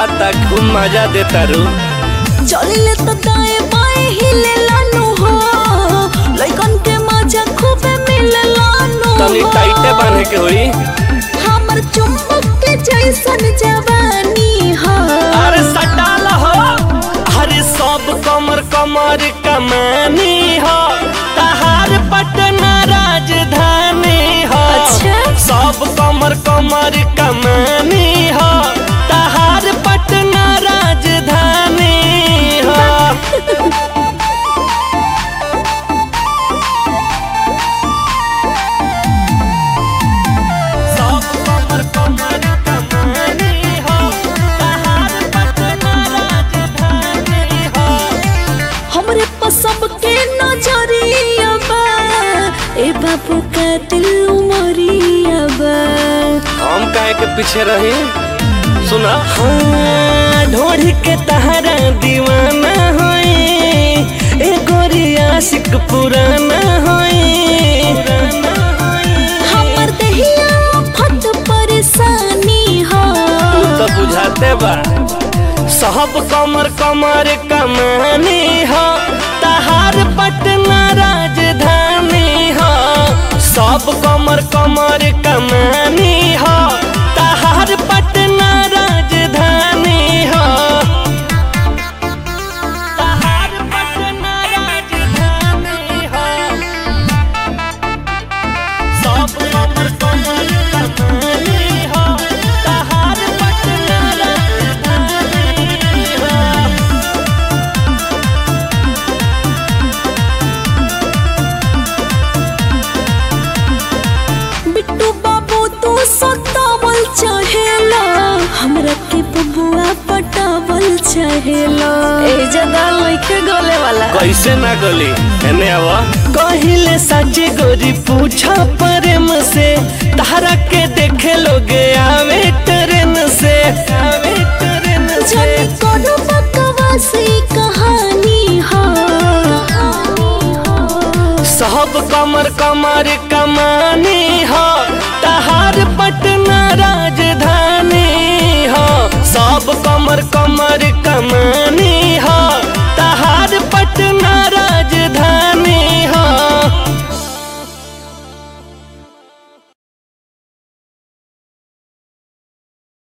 बुझाता खूब मजा देता रू चलिले तो दाएं बाएं हिले लानो हो लइकन के मजा खूबे मिले लानो तनी टाइटे बांधे के होई हमर चुम्बक के जैसन जवानी हो अरे सटाल हो अरे सब कमर कमर कमानी हो तहार पटना राजधानी हो अच्छा। सब कमर कमर कमानी हो तहार पटना राजधानी हो सब कमर कमर कमानी हो तहार पटना राजधानी हो हमरे पसंद के नजरिया बा ए बाबू का दिल उमरिया बा हम काहे के पीछे रही सुना हाँ ढोढ़ी के तहरा दीवाना होई ए गोरी आशिक पुराना होई हमर दहिया फट परेशानी हो तू तो बुझाते बा सब कमर कमर कमानी हो तहार पटना राजधानी हो सब कमर कमर कमानी हो तहार पटना राजधानी हो तहार पटना राजधानी हो सब कमर कमर कमानी हो तहार पटना राजधानी हो बिट्टू बाबू तू सतावल चाहेला हमरा के बबुआ पटावल चाहेला ए जगह लइके गले वाला कैसे ना गली एने आवा कहिले सच्ची गोरी पूछा प्रेम से तारा के देखे लोग आवे ट्रेन से आवे ट्रेन से जाने कोनो बकवासी कहानी हो सब कमर कमर कमानी हो तहार पटना राजधानी हो सब कमर कमर कमानी